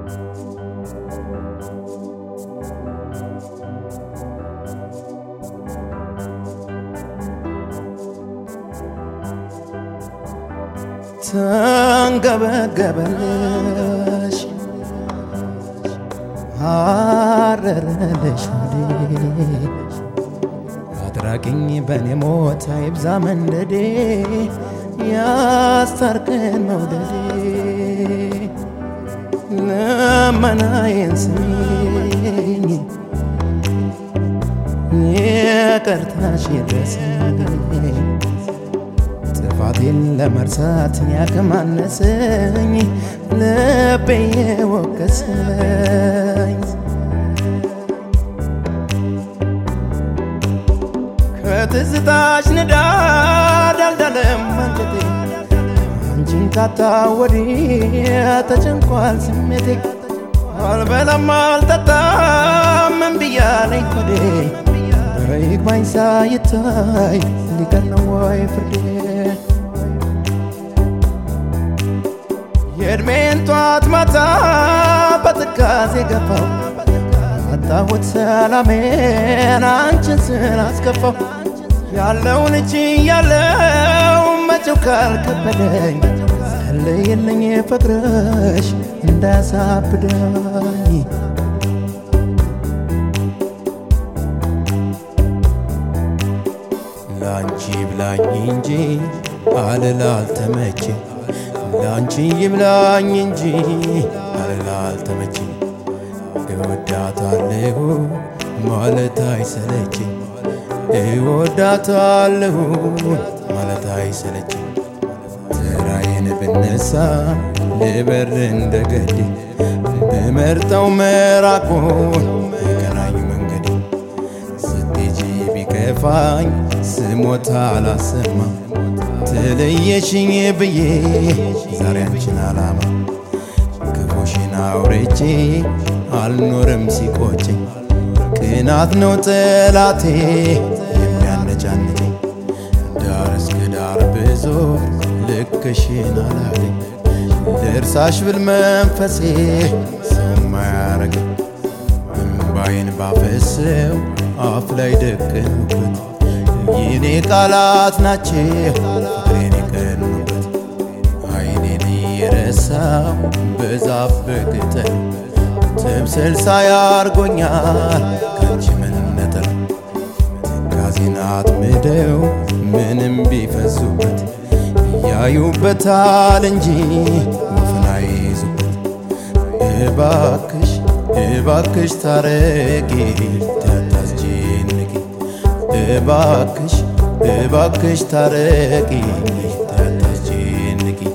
ተንገበገበልሽ አረረልሽ ወዴ አድራጊኝ በኔ ሞት አይብዛ መንደዴ ያስታርቀን መውደዴ ልመናዬን ስሚኝ ይቅርታሽ ይድረሰኝ ጥፋቴን ለመርሳት ያከማነሰኝ ልቤ የወቀሰኝ ከትዝታሽ ንዳድ አልዳለም አንጀቴ አንቺን ካጣ ወዲህ ተጨንቋል ስሜቴ አልበላም አልጠጣም እምቢ አለኝ ሆዴ ኧረ ይግባኝ ሳይታይ ሊቀር ነው ወይ ፍርዴ የእድሜን ጧት ማታ በትካዜ ገፋው አጣሁት ሰላሜን አንቺን ስላስከፋው ያለውን እጅ ያለው መቼው ካልከበደኝ ጸልይልኝ ፍቅርሽ እንዳያሳብደኝ ላንቺ ብላኝ እንጂ አልል አልተመቼ ላንቺ ይብላኝ እንጂ አልል አልተመቼ እወዳታለሁ ማለት አይሰለችኝ እወዳታለሁ ማለት አይሰለችኝ ተራዬን ብነሳ ልበር እንደ ገዴ ብመርጠው መራቁን የቀናኝ መንገዴ ስትሄጂ ቢከፋኝ ስሞታ አላሰማ ተለየሽኝ ብዬ ዛሬ አንቺን አላማ ክፉሽን አውርቼ አልኖርም ሲቆጨኝ ቅናት ነው ጠላቴ የሚያነጫንጨኝ ዳር እስከ ዳር ብዞር ልክሽን አላገኝ ልርሳሽ ብል መንፈሴ ሰው ማያረገኝ እምባዬን ባፈሰው አፍ ላይ ደቀኑበት የኔ ቃላት ናቸው ፍቅሬን የቀኑበት አይኔን እየረሳው በዛፍ በቅጠል ትምስል ሳያርጎኛል ከአንቺ መነጠል ትካዜን አጥምደው ምንም ቢፈዙበት ያዩበታል እንጂ ወፍን አይይዙበት እባክሽ እባክሽ ታረቂ ታታስጨንቂ እባክሽ እባክሽ ታረቂ ታታስጨንቂ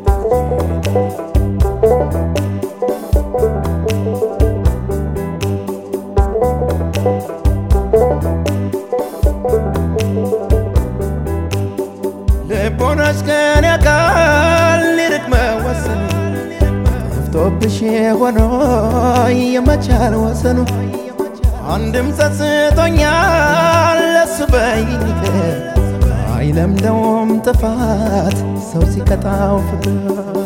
ልቦናሽ ከኔ አካል ሊርቅ መወሰኑ ጠፍቶብሽ ሆኖ የመቻል ወሰኑ አንድም ጸጽቶኛል ለሱ በይኝ ይቅር አይለምደውም ጥፋት ሰው ሲቀጣው ፍቅር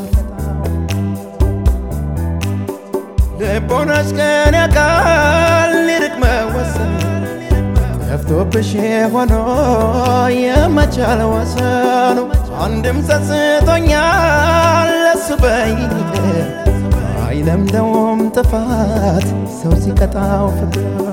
ልቦናሽ ከኔ አካል ሊርቅ መወሰኑ ጠፍቶብሽ ሆኖ የመቻል ወሰኑ አንድም ጸጽቶኛል ለሱ በይኝ ይቅር አይለምደውም ጥፋት ሰው ሲቀጣው ፍቅር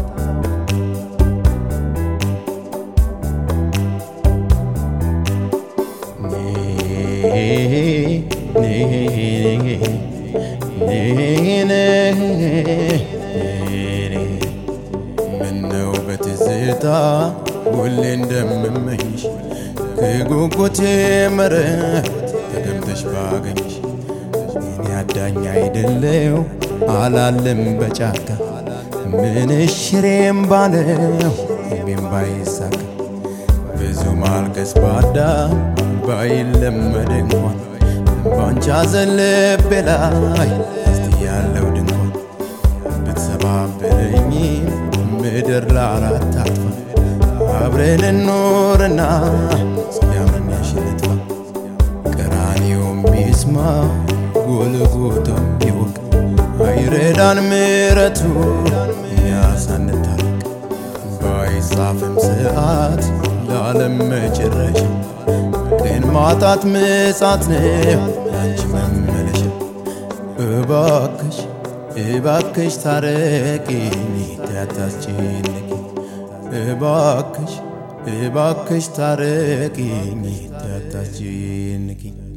ምነው በትዝታ ሁሌ እንደምመኝሽ ከጉጉቴ መረብ ተቀምጠሽ ባገኝሽ እኔ አዳኝ አይደለው አላለም በጫካ ምንሽ ሽሬም ባለው እምቢም ባይሳካ ብዙ ማልቀስ ባዳ ባይለመድ እንኳን ባንቺ ሐዘን ልቤ ላይ እስቲ ያለው ድንኳን ብትሰባብረኝ ምድር ለአራት አጥፋ አብረን እንኖርና እስኪያመኛሽ ልጥፋ ቀራንዮም ቢስማ ጎልጎታም ይወቅ ቢረዳን ምሕረቱ እኛ ሳንታረቅ ባይጻፍም ሰዓት ለዓለም መጨረሻ ግን ማጣት ምጻት ነው አንቺ መመለሻ እባክሽ እባክሽ ታረቂኝ ታታስጨንቂ እባክሽ እባክሽ ታረቂኝ ታታስጨንቂ